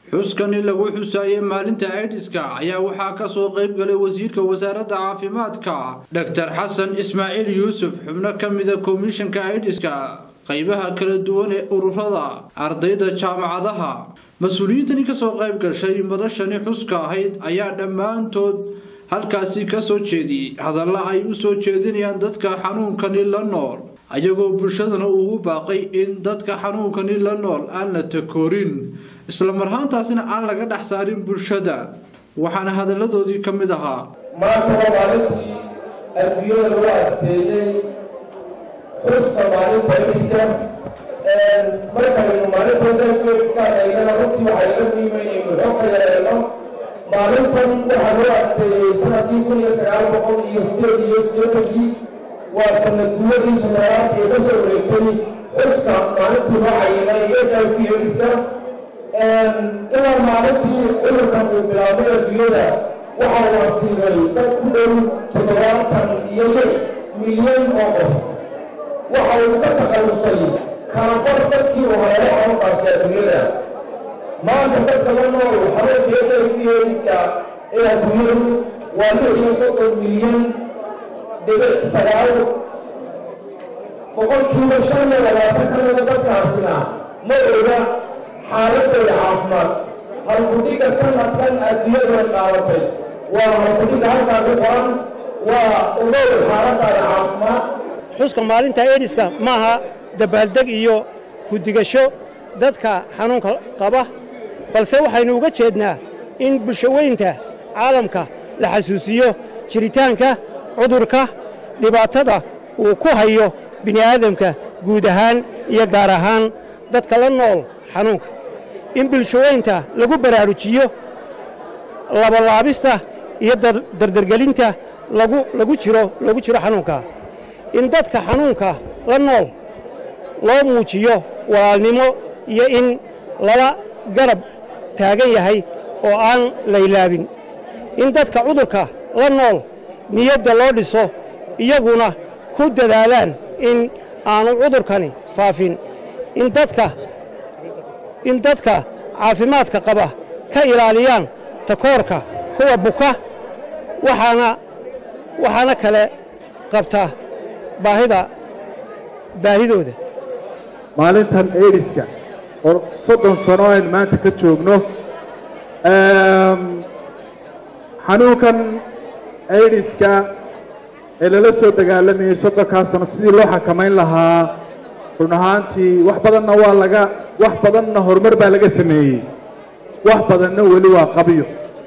xuskani lagu xusaayey maalinta aidiska ayaa waxaa ka soo qayb galay wasiirka wasaaradda caafimaadka dhaktar xasan ismaaciil yuusuf xubno ka mida komishanka aidiska qaybaha kala duwan ee ururada ardayda jaamacadaha mas-uuliyiintani kasoo qayb gashay madashani xuska ahayd ayaa dhammaantood halkaasi ka soo jeediyey hadalla ay u soo jeedinayaan dadka xanuunkani la nool ayagoo bulshadana ugu baaqay in dadka xanuunkani la nool aan la takoorin islamarhaantaasina aan laga dhex saarin bulshada waxaana hadalladoodii ka mid ahaa maanta waa maalintii adduunyada lagu asteeyey xuska maalinta iska markaynu maalinta iska eegana runtii waxaa iga muhiima inaynu xog ka yeelno maalintan waxaa loo asteeyey sanadkii kun iyo sagaal boqol iyo sideed iyo sideetankii waa sanad guuladii sanaaraad ee ka soo wareegtay xuska maalintii loo cayinay h i v iska ilaa maalintii cudurkan uu bilaabay adduunyada waxa uu asiibay dad ku dhow toddobaatan iyo lix milyan oo qof waxa uu ka takhallusay kalabar dadkii uu haleelo xanuunkaasi adduunyada maanta dadka la nool xanuunka h i v iska ee adduunyadu waa lix iyo soddon milyan dhibic sagaal boqolkiiba shan iyo labaatan ka mida dadkaasina ma oga xaaladooda caafimaad halkudhiga sanadkan adduunyada qaadatay waa halkudhiga halkaa ku qoran waa ogow xaaladaada caafimaad xuska maalinta ediska maaha dabaaldeg iyo ku-digasho dadka xanuunka qaba balse waxaynu uga jeednaa in bulshaweynta caalamka la xasuusiyo jiritaanka cudurka dhibaatada uu ku hayo bini'aadamka guud ahaan iyo gaar ahaan dadka la nool xanuunka in bulshaweynta lagu baraarujiyo labalaabista iyo dardargelinta lagu jiro lagu jiro xanuunka in dadka xanuunka la nool loo muujiyo walaalnimo iyo in lala garab taagan yahay oo aan laylaabin in dadka cudurka la nool niyadda loo dhiso iyaguna ku dadaalaan in aanu cudurkani faafin in dadka in dadka caafimaadka qaba ka ilaaliyaan takoorka kuwa buka waxaana waxaana kale qabta baahida baahidooda maalintan aidiska oo soddon sano aynu maanta ka joogno xanuunkan aidiska ee lala soo dagaalamayey soddonkaa sano sidii loo xakamayn lahaa run ahaantii wax badanna waa laga wax badanna horumar baa laga sameeyey wax badanna weli waa qabyo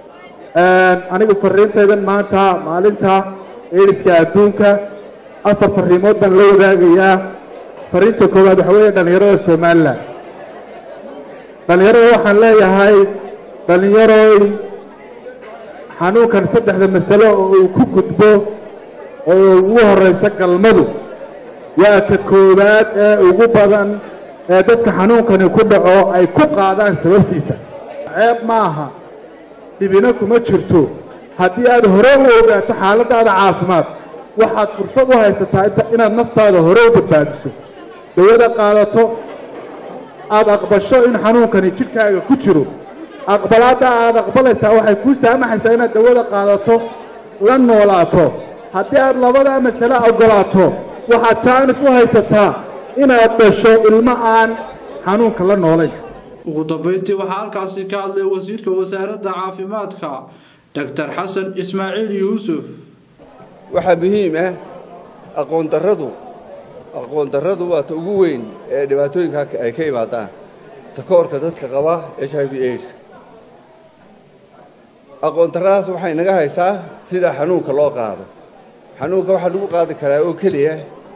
anigu farriintaydan maanta maalinta aidiska adduunka afar farriimood baan la wadaagayaa farriinta koowaad waxa weeye dhallinyarada somalilan dhallinyarada waxaan leeyahay dhallinyaroy xanuunkan saddexda masalo oo uu ku gudbo oo ugu horraysa galmadu waa ka koowaad ee ugu badan ee dadka xanuunkani ku dhaco ay ku qaadaan sababtiisa ceeb ma aha dhibina kuma jirto haddii aad hore u ogaato xaaladdaada caafimaad waxaad fursad u haysataa inaad naftaada hore u badbaadiso dawada qaadato aad aqbasho in xanuunkani jidhkaaga ku jiro aqbalaadda aad aqbalaysaa waxay kuu saamaxaysaa inaad dawada qaadato la noolaato haddii aad labadaa masale oggolaato waxaad jaanis u haysataa inaad dhasho ilmo aan xanuunka la noolayn ugu dambayntii waxaa halkaasi ka hadlay wasiirka wasaaradda caafimaadka dhaktar xasan ismaaciil yuusuf waxaa muhiim ah aqoondarradu aqoondarradu waa ta ugu weyn ee dhibaatooyinka ay ka imaadaan takoorka dadka qaba h i v aidska aqoondarradaas waxay naga haysaa sida xanuunka loo qaado xanuunka waxaa lagu qaadi karaa oo keliya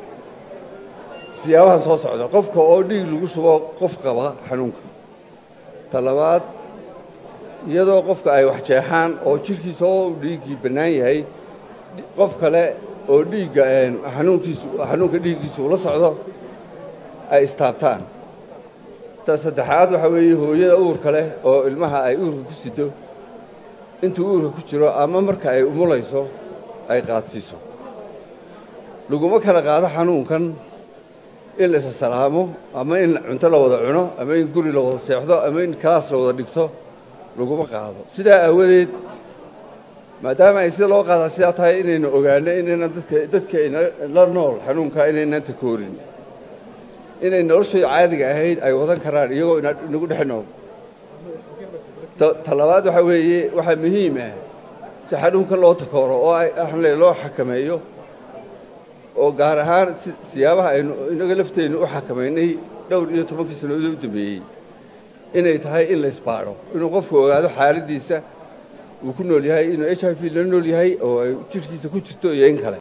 siyaabahan soo socda qofka oo dhiig lagu shubo qof qaba xanuunka ta labaad iyadoo qofka ay wax jeexaan oo jidhkiisa oo dhiiggii bannaan yahay qof kale oo dhiigga xanuunkiisu xanuunka dhiiggiisu ula socdo ay istaabtaan ta saddexaad waxaa weeye hooyada uurka leh oo ilmaha ay uurka ku sido intuu uurka ku jiro ama marka ay umulayso ay qaadsiiso laguma kala qaado xanuunkan in la isasalaamo ama in cunto la wada cuno ama in guri la wada seexdo ama in kalaas la wada dhigto laguma qaado sidaa aawadeed maadaama ay sida loo qaadaa sidaa tahay inaynu ogaano inaynan dadka dadkayna la nool xanuunkaa inaynan takoorin inay noloshooda caadiga ahayd ay wadan karaan iyagoo inagu dhex nool ta labaad waxaa weeye waxaa muhiim ah si xanuunkan loo takooro oo axle loo xakameeyo oo gaar ahaan siyaabaha aynu inaga lafteennu u xakamaynay dhowr iyo tobankii sannadood u dambeeyey inay tahay in la isbaadho inuu qofku ogaado xaaladdiisa uu ku nool yahay inuu h i v la nool yahay oo ay jidhkiisa ku jirto iyo in kale